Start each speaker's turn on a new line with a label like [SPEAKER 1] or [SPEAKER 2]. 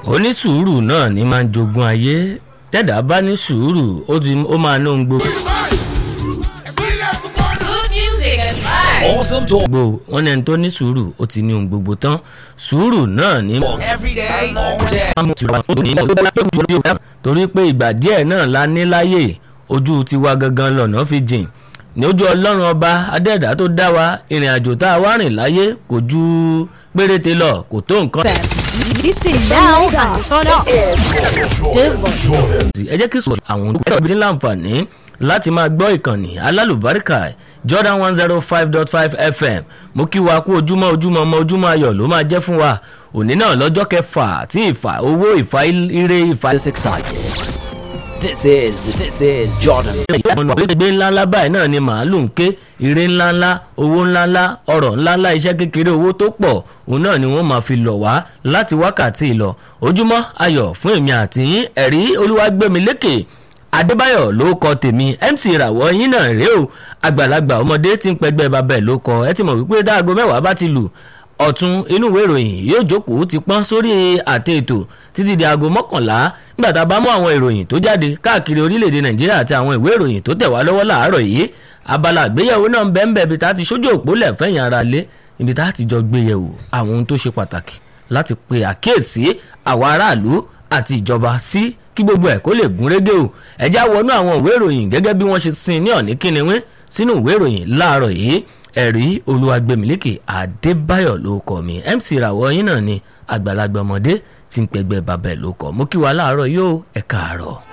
[SPEAKER 1] onísùúrù náà ní máa ń jogún ayé tẹ́dá bá ní sùúrù ó ti- ó máa ní ohun gbogbo.
[SPEAKER 2] Good music and vibes.
[SPEAKER 3] Awesome talk
[SPEAKER 1] gbogbo wọn ní ẹni tó ní sùúrù ó ti ní ohun gbogbo tán sùúrù náà ní.
[SPEAKER 3] every day, all day.
[SPEAKER 1] torí pé ìgbà díẹ̀ náà la ní láyè ojú tiwa gangan lọ́nà fi jìn ní ojú ọlọ́run ọba adẹ́ẹ̀dá tó dá wa ìrìn àjò tá a wá rìn láyé kò ju péréte lọ kò tó nǹkan.
[SPEAKER 4] Listen now and turn up. The volume.
[SPEAKER 1] ẹ jẹ́ kí sọ̀rọ̀ àwọn olùkọ́ ẹ̀bí ní láǹfààní láti máa gbọ́ ìkànnì alálùbáríkà jordan one zero five dot five fm mo kí wa kú ojúmọ́ ojúmọ́ ọmọ ojúmọ́ ayọ̀ ló máa jẹ́ fún wa òní náà lọ́jọ́ kẹfà tí ìfà owó ìfà ire ìfà
[SPEAKER 3] This excited. This is, this is Jordan.
[SPEAKER 1] gbẹgbẹ ńláńlá báyìí náà ni màálù ń ké ire ńláńlá owó ńláńlá ọrọ̀ ńláńlá iṣẹ́ kékeré owó tó pọ̀ òun náà ni wọ́n máa fi lọ̀ wá láti wákàtí lọ ojúmọ́ ayọ̀ fún èmi àti yín ẹ̀rí olúwàgbẹ̀mílékè adébáyọ̀ ló kọ tèmi mc ìràwọ̀ yín náà rèé o àgbàlagbà ọmọdé tí ń pẹgbẹ́ babẹ̀ ló kọ ẹ ti mọ̀ wípé dáago mẹ́wàá bá ti lù ọ̀tún inú ìwé ìròyìn yóò jókòó ti pọ́n sórí àtẹ ètò títí di aago mọ́kànlá nígbà tá a bá mú àwọn ìròyìn tó jáde káàkiri orílẹ̀-èdè nàìjíríà àti àwọn ìwé ìròyìn tó tẹ̀ wá lọ́wọ́ láàárọ̀ yìí abala àgbéyẹ̀wò náà ń bẹ́ẹ̀ bẹ́ẹ̀ bí tá a ti sójú òpó lẹ̀ fẹ́yìn ara lé ibi tá a ti jọ gbéyẹ̀wò àwọn ohun tó ṣe pàtàkì láti pe àkíyèsí àwọn aráàlú àti ìjọba sí kí gbogbo ẹ̀ kó lè gún régé o ẹ̀já wọnú àwọn ìwé ìròyìn gẹ́gẹ́ bí wọ́n ṣe sin ní ọ̀ní kíniwín sínú ìwé ìròyìn láàárọ̀ yìí ẹ̀rí olúwàgbẹ̀mílẹ́kẹ̀ adébáyọ̀ ló kọ́ mi mc ìràwọ̀ yín náà ni àgbàlagbà ọmọdé tí ń pẹgbẹ́ babẹ̀ ló kọ́ mo kí wa láàárọ̀ yóò ẹ̀ káàárọ̀.